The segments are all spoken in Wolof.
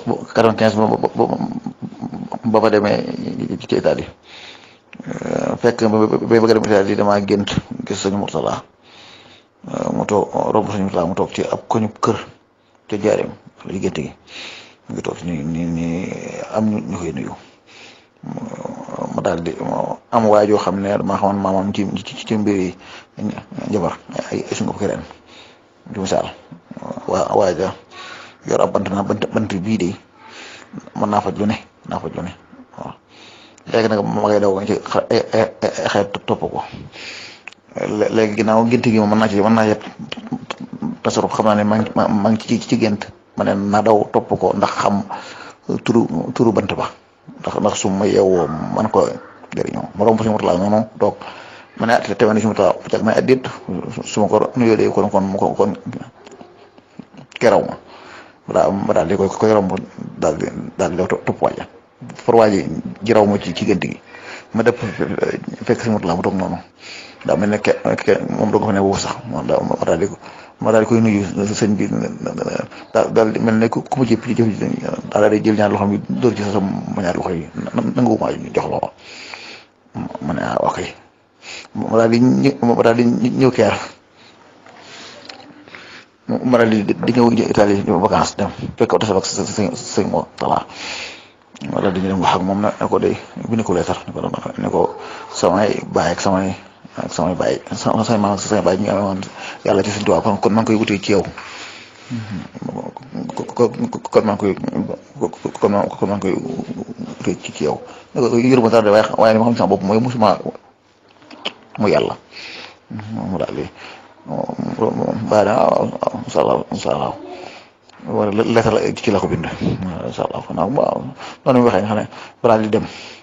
quatre-vingt-quinze ba ba demee ci Italie fekk ba bëgg a dem Italie damaa gént gis sëñ Murtala mu toog romb sëñ Murtala mu toog ci ab koñu kër te jaareem la ci gént gi mu ngi toog ni ni ni am ñu koy nuyu ma daal di am waa joo xam ne maa xamoon maamam ci ci ci mbiri njabar ay ay suñu ko ren di misaal waa waaja yor ab bant naa bant bant bii de mën naa faj lu ne naa faj lu ne waaw léegi nag ma ngay daw ci xeet topp ko léegi ginnaaw gént gi moom mën naa ci mën naa yet tasaruf xam naa ne maa ngi maa ngi ci ci gént ma ne naa daw topp ko ndax xam turu turu bant ba ndax ndax su ma yeewoo man ko jëriñoo ma romb si motulaa noonu toog ma ne te teewee na si motulaa bu jag ma ne addit su ma ko nuyoo de kon kon kon kon keraw ma daa ma daal di koy koy romb daal di daal di topp waaja for waaji jiraw ma ci ci gént gi ma dëpp fekk si motulaa mu toog noonu daa mel ne ke moom doo ko fa ne woo sax ma daal di ma daal di koy nuyu sëñ bi daal di mel ne ku ma jëpp ci jëf daal di jël ñaar loxo mi dóor ci sa ma ñaar loxo yi nangu ma jox loxo ma ne ah ok ma daal di ma daal di ñëw keer ma daal di di ñëw Italie di vacances dem fekk oto sa ak sëñ sëñ moo talaa ma daal di dem wax ak moom ne ko de bi ne ko leetar ne ko samay baay ak samay ak samay baay sama samay maam ak samay baay ñu ngi amoon yàlla ci suñu tubaab kon kon maa ngi koy wutee ci yow kon maa ngi koy kon maa kon maa ngi koy wutee ci yow yëruma dara de waaye waaye li ma xam sama bopp mooy musuma mu yàlla mu daal di baax na incha allah incha allah wala lettre la ci la ko bind incha allah kon nag waaw noonu waxee nga xam ne balaa di dem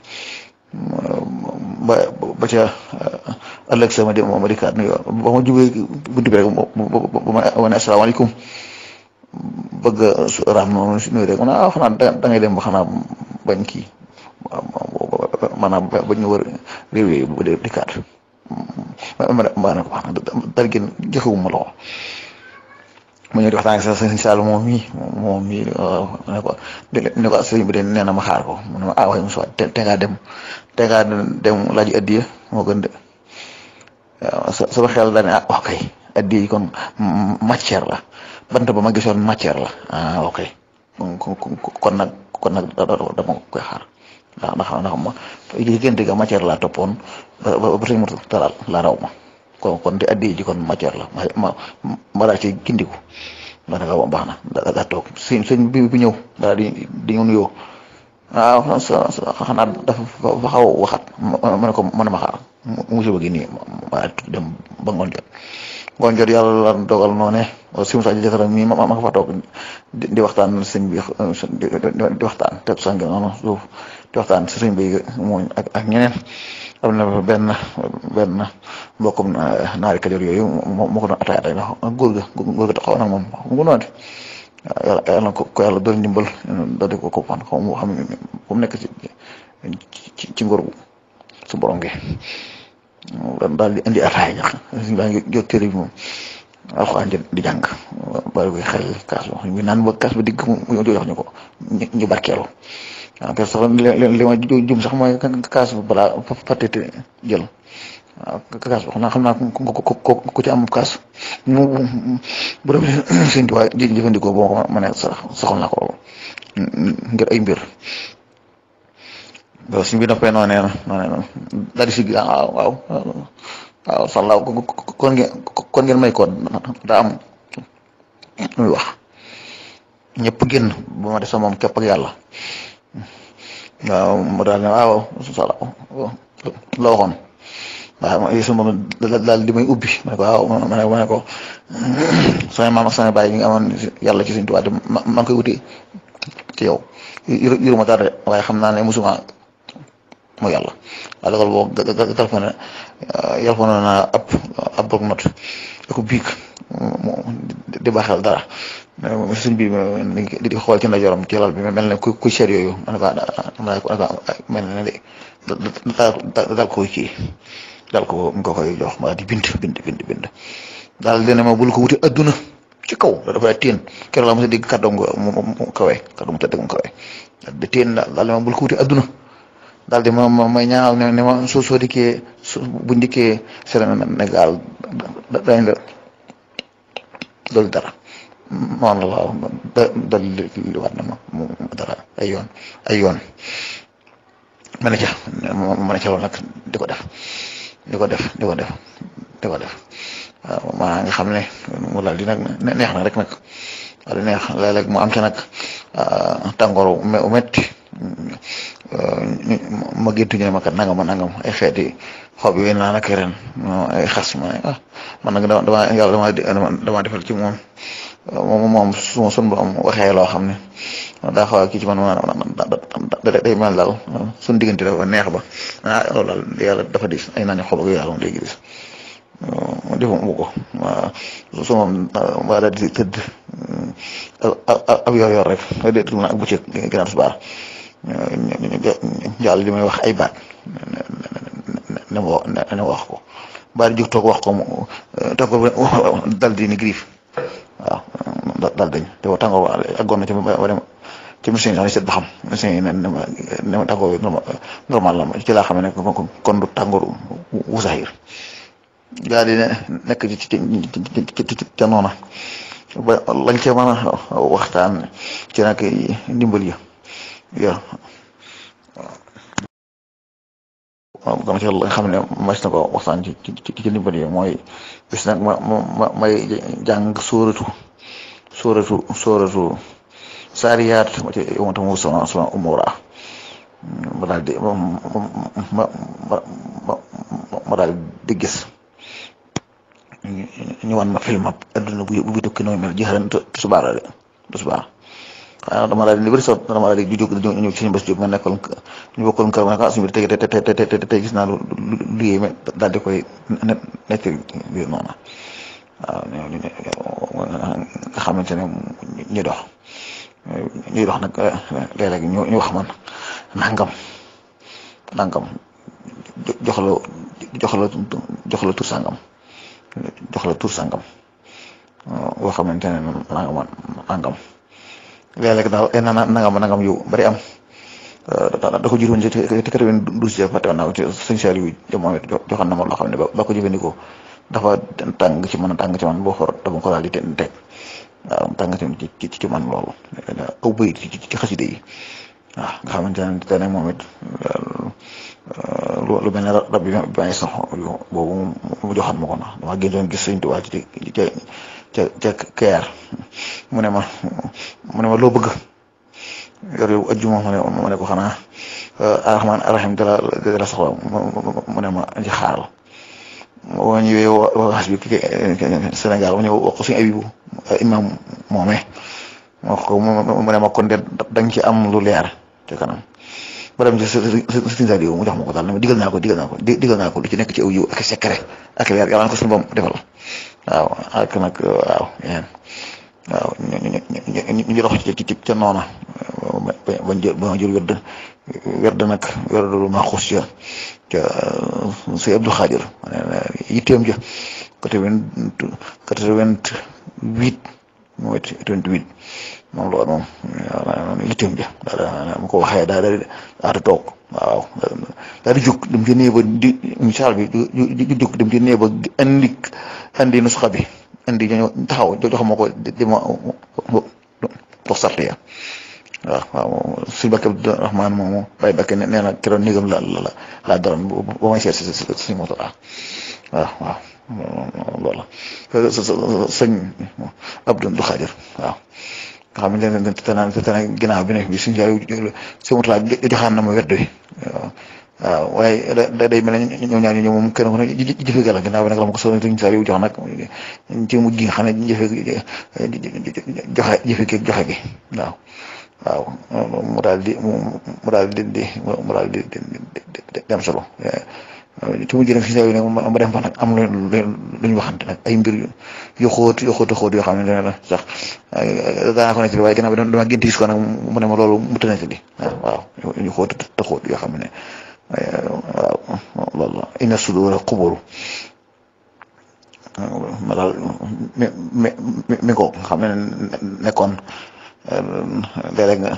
ba ba ca ëllëg sama dem ma dikkaat nuyoo ba ma jubee buntu bi rek ba ma wane asalaamaaleykum bëgg a raam noonu si nuyu rek ma ne ah xanaa da ngay dem ba xanaa bañ kii maanaam ba ñu wër réew yi bu dee dikkaat ma ma ma ne ko wax na dal gën joxewuma loxo mu ñëw di waxtaan ak sa sëñ Sall moom mii moom mii ne ko ne ko sëñ bi de nee na ma xaar ko mu ne ma ah waaye Moussa te te ngaa dem te ngaa dem laaj addiya moo gën de waaw sama xel daal ne ah ok addiya yi kon matière la bant ba ma gisoon matière la ah ok kon nag kon nag dama koy xaar ndax ndax ndax ma diggante ga matière laa toppoon ba ba ba sëñ Moussa talal la raw ma. kon kon di addi ji kon matière la ma ma ma daal ci gindiku ma ne ko baax na daa daa toog sëñ sëñ bi bi ñëw daal di di ñu nuyoo waaw sa xanaa dafa fa xaw a waxat ma ne ko mën ma xaar musiba gi nii ma dem ba ngoon jot ngoon jot yàlla la dogal noo ne sim sa jëkkëram mi ma ma fa toog di waxtaan sëñ bi di waxtaan teg sang noonu suuf di waxtaan sëñ bi mooñ ak ak ñeneen am na benn benn mbokkum naari kajoor yooyu moo moo ko doon ataaya rek góor ga góor ga taxaw nag moom mu noonu yàlla yàlla ko ko yàlla doon ndimbal da di ko ko fan xaw mu xam fu mu nekk ci ci ci ngóor su borom gi daal di indi ataaya ñax daa ngi jot téere bi moom alxuraan di jàng bari koy xel kaas ba ñu naan ba kaas ba digg mu jox ñu ko ñu barkeelu waaw te sax li ma jum sax mooy kaas ba balaa fàtte jël waaw kaas ba xam naa xam naa ku ku ci am kaas mu bu demee seen tuwaay jëfandikoo boo ko ma ne sax soxal na ko ngir ay mbir loolu suñ bi noppee noo nee na noo nee na daal di si waaw waaw waaw sallaaw kon ngeen kon ngeen may ko daa am muy wax ñëpp génn ba ma def sa moom képp ak yàlla waaw mu daal ne waaw sallaaw la waxoon waaw su moom daal di may ubbi ma ne ko waaw ma ne ma ne ko sama maam ak sama baay ñi nga amoon yàlla ci suñu tubaab ma maa ngi koy wuti ci yow yuruma dara waaye xam naa ne musuma mooy yàlla waaye dogal boo téléphone téléphone naa ab ab bloc note ko biig di baaxal dara suñ bi di xool ci ndeyjooram ci lal bi mel ne ku ku seet yooyu ma ne ko mel ne de daal koy kii daal ko nga koy jox ma di bind bind bind bind daal dina ma bul ko wuti adduna ci kaw dafa téen keroog la mos a dégg kàddu mu mu kawe kàddu mu tëdd mu kawe di téen daal ma bul ko wuti adduna daal di ma ma may ñaanal ne ne ma soo soo dikkee su bu ndikkee Sénégal dañ la dolli dara noonu la waaw da dolli li war na ma mu dara ay yoon ay yoon ma ne ca ma ne ca loolu nag di ko def di ko def di ko def di ko def waaw maa nga xam ne mu daal di nag neex na rek nag daal di neex léeg-léeg mu am ca nag tàngoor u metti ma géntu ñu ne ma kat nangam nangam ay xeeti xob yi naa nag ren ay xas ma ah man nag dama dama yàlla dama dama defal ci moom moom moom su ma sun borom waxee loo xam ne daa xaw a kii ci man ma da day mel daal suñu diggante dafa neex ba ah loolu daal yàlla dafa dis ay naan xob ak yàlla moom léegi dis defum bu ko su moom waa daal di tëdd ab yor yor rek de tul na ak bëccëg gannaaw subaar jàll di may wax ay baat ne ma ne wax ko baat jóg toog wax ko mu toog ko dal di ni griif waaw dal dañ te wa tàngoor aggoon na ci ba dem ci médecin yi sax seet ba xam médecin yi ne ne ma ne ma tàngoor normal la ma ci laa xam ne kon du tàngoor wu saxiir daal di ne nekk ci ci ca noona ba lañ cee mën a waxtaan ci nag ndimbal yi yor waaw gam ci la nga xam ne mas na ko waxtaan ci ci ci ndimbal yi mooy bis nag ma ma may jàng sóoratu sóoratu sóoratu saariyaat ma ci yomata mu sama sama umura ma daal di ma ma ma ma daal di gis ñu wan ma film ab adduna bu bu tukki nooy mel jëxëran tusubaar la de tusubaar waaw dama daal di bëri sot dama daal di jóg ñëw ci suñu bés jóg ma nekkoon ñu bokkoon kër ma ne ko suñu biir tey tey tey tey tey gis naa lu lu yéeme daal di koy nekk biir noonu waaw nga xamante ne ñu dox ñuy dox nag léeg-léeg ñu ñu wax man nangam nangam jox la jox la jox la tur sangam jox la tur sangam boo xamante ne nangam nangam léeg-léeg daal ay nangam nangam yu bari am da ko jiroon ci quatre-vingt-douze ja fàtte naa ko ci sëñ Saliou yu moom it joxoon na ma loo xam ne ba ko jëfandikoo dafa tàng ci man tàng ci man boo xool dama ko daal di teg waaw tàng ci ci ci man loolu aw bëy ci ci xaside yi waaw nga xamante ne te ne moom it lu mel ne rab bi may sax boobu mu joxoon ma ko na dama gën gis sëñ Tuubaa ci ca ca ca keer mu ne ma mu ne ma loo bëgg yor yow ajjuma ma ne ma ne ko xanaa arrahman arrahim dala dala soxla mu ne ma ci xaaral boo ñëwee waxas bi Sénégal ma ñëw wax ko suñu abibu imam moome wax ko mu ne ma kon de danga ci am lu leer ci kanam ba dem ci sëriñ Saliou mu jox ma ko daal ne ma digal naa ko digal naa ko digal naa ko lu ci nekk ci aw yiw ak secret ak leer yàlla na ko suñu boom defal waaw ak nag waaw yéen waaw ñu ñu dox ci ci ca noona bañ jël ba jël werd werd nag werd lu ma xus ca ca si Abdou Khadir yitteem ja quatre-vingt-huit mooy quatre-vingt-huit moom loolu moom yitteem ja daal ma ko waxee daal daal daal di toog waaw daal di jóg dem ci néeg ba di misaal bi di jóg dem ci néeg ba andi andi nusxa bi andi ñoo taxaw jox ma ko di ma dox sart ya waaw waaw suñu bakk Abdu Rahmaan moomu Baye Bakke nee na keroon néegam la la laa doroon ba may seet si si si moto waaw waaw loolu la sëñ Abdou Khadir waaw nga xam ne te naan te naan ginnaaw bi ne bi suñu jaay si moto laa joxaan na ma wedd wi waaw waaye da day mel ne ñoom ñaar ñoom moom kenn ku ne jëfe gala ginnaaw bi nag la ma ko so sëñ Saliou jox nag ci mujj gi nga xam ne jëfe joxe jëfe gi joxe gi waaw waaw mu daal di mu daal di di mu daal di di dem solo ci mujj nag si saa yu ne ma dem fa nag am lu lu ñu waxante nag ay mbir yu xóot yu xóot xóot yoo xam ne dana sax daanaa ko nekk waaye ginnaaw bi dama gént gis ko nag mu ne ma loolu mu tënk li waaw yu xóot te xóot yoo xam ne waaw loolu la inna sudura quburu ma daal mi mi mi ko xam ne nekkoon léeg-léeg nga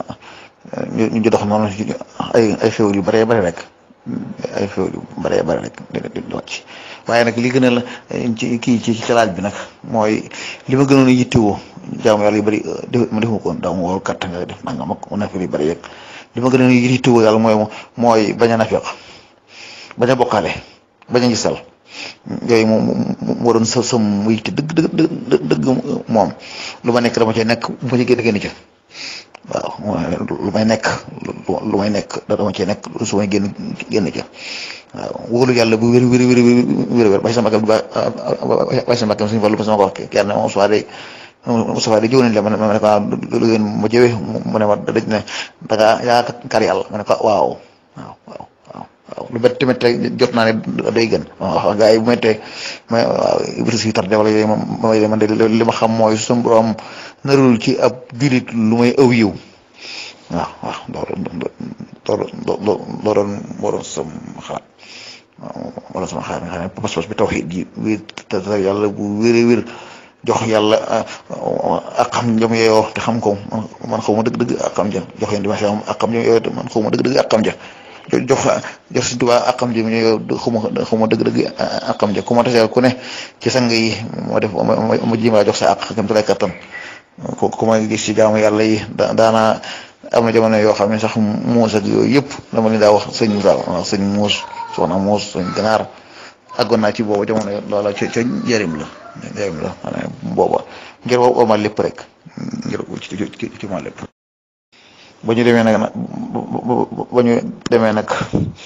ñu ñu dox noonu ay ay xéwal yu bëree bëri rek ay xéwal yu bëree bëri rek di di wàcc waaye nag li gën a la ci kii ci ci laaj bi nag mooy li ma gënoon a yittewoo jaamu yàlla yu bëri ma defuma ko daaw ma wóor kàtt nga def nangam ak mu nekk yu bëri yeeg li ma gënoon a yittewoo yàlla mooy mooy bañ a nafeq bañ a bokkaale bañ a gisal yooyu moom moo doon sa sa muy te dëgg dëgg dëgg moom lu ma nekk dama cay nekk bu ma ci génn génn ca waaw lu may nekk lu may nekk dama cay nekk su may génn génn ca waaw wóolu yàlla bu wér wér wér wér wér bay sama bakam ba bay sama bakam suñu fa lu ma sama ko wax yàlla ne moom soit day Moustapha de jiw nañ la ma ne ma ne ko lu ngeen ma jëwee mu ne ma daj ne da ngaa yaa kar yàlla ma ne ko waaw waaw waaw waaw lu bett tamit jot naa ne day gën waaw gars yi bu méttee ma waaw virus yi tardé wala yooyu ma may man de li ma xam mooy suñu borom narul ci ab julit lu may ëw yiw waaw waaw loolu loolu loolu doon moo doon sama xalaat wala sama xalaat nga xam ne pas-pas bi tawxiid ji wér te yàlla bu wéree wér jox yàlla ak xam jëm yooyu te xam ko man xaw ma dëgg-dëgg ak xam ja jox yéen dimension ak xam jëm yooyu te man xaw ma dëgg-dëgg ak xam ja jox jox si tubaab ak xam jëm yooyu xaw ma xaw ma dëgg-dëgg ak xam ja ku ma taseel ku ne ci sang yi moo def ma jéem a jox sa ak kam tulay kattan ku ku ma gis ci jaamu yàlla yi daanaa am na jamono yoo xam ne sax muus ak yooyu yëpp dama leen daa wax sëñ Moussa wax sëñ muus soxna muus sëñ ganaar àggoon naa ci boobu jamono loola ca ca njëriñ la njëriñ la maanaam booba ngir woo ma lépp rek ngir ci ci ci ma lépp. ba ñu demee nag ba ñu demee nag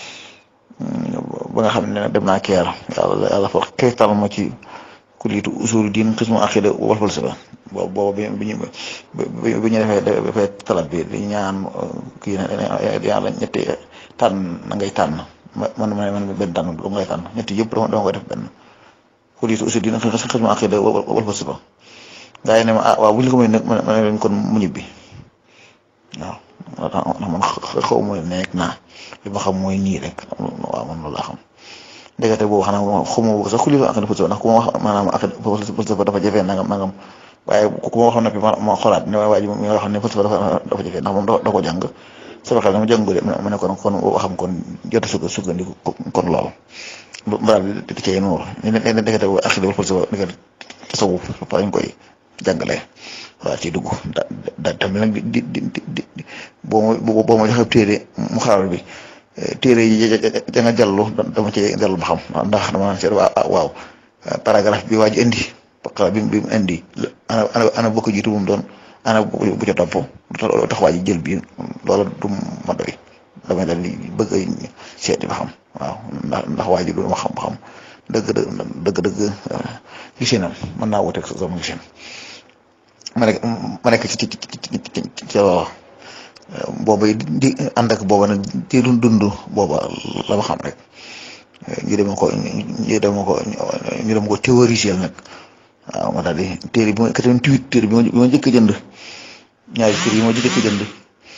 ba nga xam ne dem naa keer yàlla yàlla fa xeetal ma ci kuliitu usulu diin xismu aqida wal falsafa boobu boobu bi ñu bi ñu defee defee talab bi di ñaan kii ne yàlla ñetti tànn na ngay tànn man man man benn tànn lu ngay tànn ñetti yëpp dama dama koy def benn kuliitu usulu diin xismu aqida wal falsafa gaa yi ne ma ah waaw bu ñu ko may nag ma ne leen kon mu ñibbi waaw ndax man xaw ma nekk naa li ma xam mooy nii rek waaw man loolu laa xam ndekete boobu xanaa xaw ma sax ku li ak dafa ndax ku ma wax maanaam ak falsafa dafa jafe nangam nangam waaye ku ma waxoon na fi ma xoolaat ne waa ji mi nga xam ne falsafa dafa dafa jafe ndax moom da ko jàng sama xel dama jàngu de ma ne kon kon waxam kon jot a sukk sukkandiku kon lool mbaa bi di cay nuur ne ne ndekete boobu ak dafa falsafa ndekete tasawuf fa ñu koy jàngalee waaw ci dugg da da tamit nag di di di di boo ma boo ma joxe téere mu xaral bi téere yi ja nga jàllu dama ci jàll ba xam ndax dama seet waaw waaw paragraphe bi waa ji indi paragraphe bi bi mu indi ana ana ana bokk jiitu bu mu doon ana bu ca topp tax waa ji jël bi loola du ma doy damay daal di bëgg a seeti ba xam waaw ndax ndax waa ji du ma xam ba xam dëgg dëgg dëgg gisinam mën naa wuteeg sama gisin ma nekk ma nekk ci ci ci ci loola booba di ànd ak booba nag di dund dund booba la ma xam rek ñu dema ko ñu dema ko ñu dema ko théoriser nag waaw ma daal di téere bi ma quatre-vingt-huit téere bi ma bi ma njëkk a jënd ñaari téere yi ma njëkk a jënd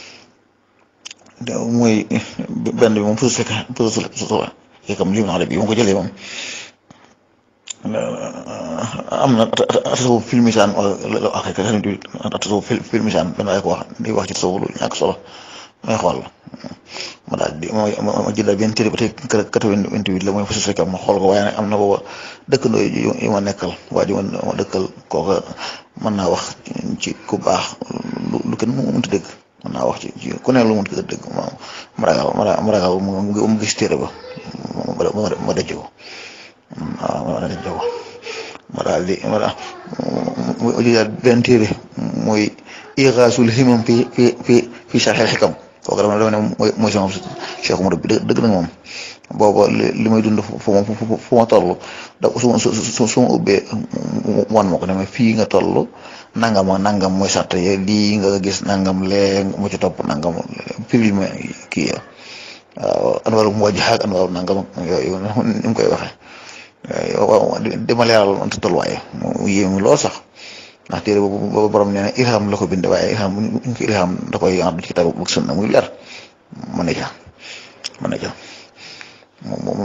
mooy benn bi moom puso sek puso sek kam lim naa bi ma ko jëlee moom am na tasawuf filmisaan wala ak tasawuf filmisaan benn waaye ko wax di wax ci tasawuf lu ñàkk solo may xool ma daal di ma ma jëndal benn téere ba tey quatre-vingt-huit la mooy fas fekk ma xool ko waaye nag am na booba dëkkandoo yu ma nekkal waa ji ma dëkkal kooka mën naa wax ci ku baax lu kenn mu mënti dégg mën naa wax ci ci ku ne lu mënti dégg ma ma ragal ma ragal mu gis téere ba ma ma dëjj ko waaw ma dëjj ko ma daal di ma daal mu jëlaat benn téere mooy iraasul himam fi fi fi fi sarxel xikam kooku dama dama ne mooy mooy sama Cheikh Umar bi dëgg nag moom booba li may dund fu ma fu ma toll da su ma su su ma ubbee wan ma ko ne ma fii nga toll nangam ak nangam mooy sart ye lii nga gis nangam lee mu ci topp nangam firil ma kii waaw anwaru mu wàjji xaag anwaru nangam yooyu ni mu koy waxee waaw dama leeral on tolluwaay mu yéemu lool sax ndax téere boobu borom nee na ilham la ko bind waaye ilham bu ñu ko ilham da koy yàq ci kitaab bu sunna muy leer mën na ca mën na ca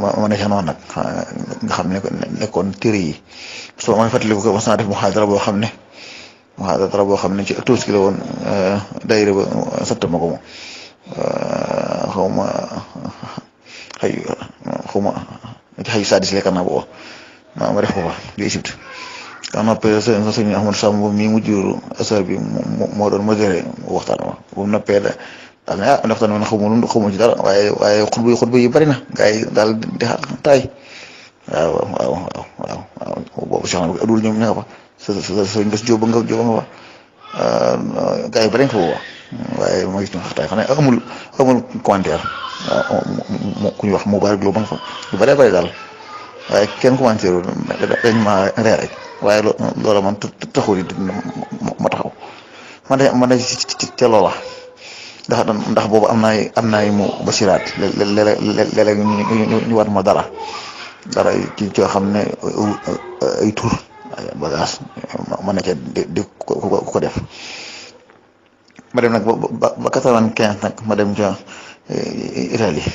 ma ne ca noonu nag nga xam ne nekkoon téere yi soo may fàttaliku ko mas naa def muhaadara boo xam ne muhaadara boo xam ne ci tuuti la woon daayira ba sant ma ko moom xaw ma xëy xaw ma ci xëy sadis lekk naa booba ma ma def ko fa di Égypte ka noppee sëñ sëñ Ahmad Samb mi mu jur asar bi moo doon modéré waxtaan ma bu mu noppee da daal ne ah waxtaan man xaw ma lu xaw ma ci dara waaye waaye xutba yi xutba yi bëri na gars yi daal di xaar taay waaw waaw waaw waaw waaw boobu Cheikh Ahmad Abdoul ñoom ña nga fa sa sa sëñ Bass Jóob nga Jóob nga fa gars yi bëri nga fa booba waaye ma gis ñu xaar taay xam ne amul amul commentaire waaw ku ñuy wax Moubarak Lo ba nga fa lu bëree bëri daal waaye kenn commentaire dañ ma ree rek waaye loola man taxul it ma taxaw man de man de ca loola ndax ndax boobu am naay am naay mu basiraat léeg-léeg ñu war ma dara dara ci coo xam ne ay tur ay bagage ma ne ca di ko def ma dem nag ba ba quatre-vingt-quinze nag ma dem ca Italie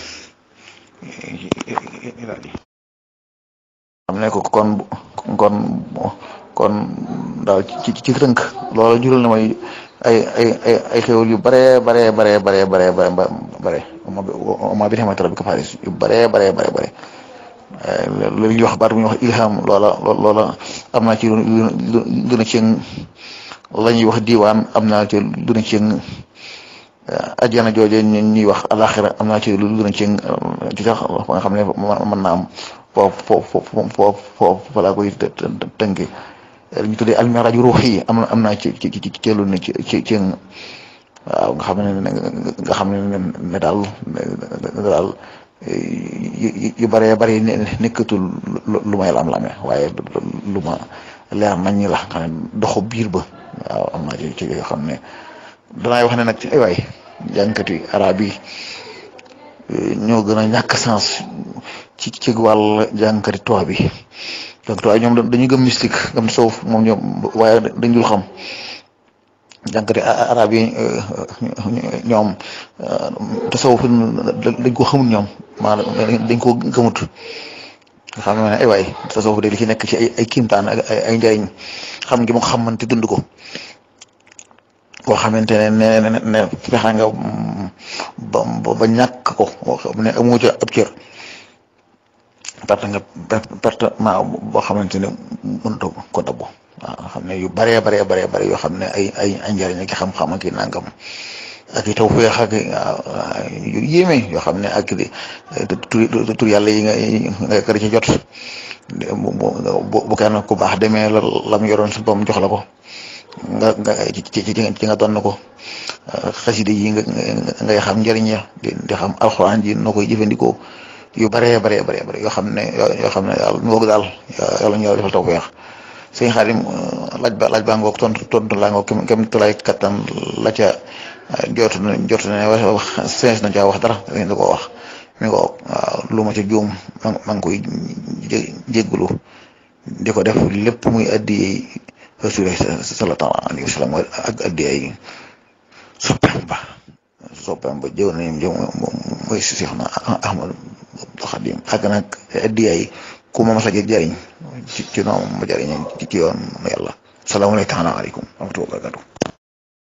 Italie xam ne ko kon kon kon daal ci ci tënk loolu jural na may ay ay ay ay xéwal yu bare bare bare bare bare bare bare ma bi xamante rabbi ka faris yu bare bare bare bare li ñuy wax baat bu ñuy wax ilham loola loola am naa ci lu na ci la ñuy wax diwaan am naa ci lu na ci ajjana jooje ñuy wax alaxira am naa ci lu na ci ci sax ba nga xam ne mën naa am foofu foofu foofu foofu fa laa koy tënke ñu tuddee almiraj ruux yi am am naa ci ci ci ci ne ci ci ci waaw nga xam ne nga xam ne ne daal daal yu bëree bëri nekkatul lu may lam-lame waaye lu ma leer nañ la xam ne doxu biir ba waaw am naa ci ci yoo xam ne danaay wax ne nag ay waay jànkati arab yi ñoo gën a ñàkk sens ci ci wàll jànkati tubaab bi donc tubaab ñoom dañuy gëm mystique gëm soof moom ñoom waaye dañ dul xam jànkati arab yi ñoom tasawuf dañ ko xamul ñoom maanaam dañ ko gëmut nga xam ne ay waay tasawuf de li ci nekk ci ay ay kiimtaan ak ay njëriñ xam ngi mu xamante dund ko koo xamante ne ne ne fexe nga ba ba ñàkk ko xam ne amoo ca ab cër perte nga perte ma boo xamante ne mënut ko dabbo waaw xam ne yu baree baree baree bare yoo xam ne ay ay ay njëriñ ak xam-xam ak i nangam ak i taw féex ak yu yéeme yoo xam ne ak tur tur yàlla yi nga nga kër ci jot bu kenn ku baax demee la lam yoroon si boom jox la ko nga nga ci ci ci nga doon ko xaside yi nga ngay xam njëriñ ya di di xam alxuraan ji noo koy jëfandikoo yu baree baree baree bare yoo xam ne yoo xam ne daal ngoog daal yàlla ñu defal taw féex sëñ Xaadim laaj ba laaj ba ngoog tontu tontu laa ngoog kem kem tolluwaay kattan la ca jot na jot na wax sëñ na caa wax dara da ngeen ko wax mi ngoog waaw lu ma ca juum maa ngi koy jéggulu di ko def lépp muy addi Rasul sallallahu alayhi wa sallam ak addi ay soppeem ba soppeem ba jëw nañu jëm mooy Seex na Ahmad Xaadim ak nag addi ay ku ma masa jëriñ ci ci noonu ma jëriñ ci ci yoon yàlla salaamaaleykum wa rahmatulah wa barakatuh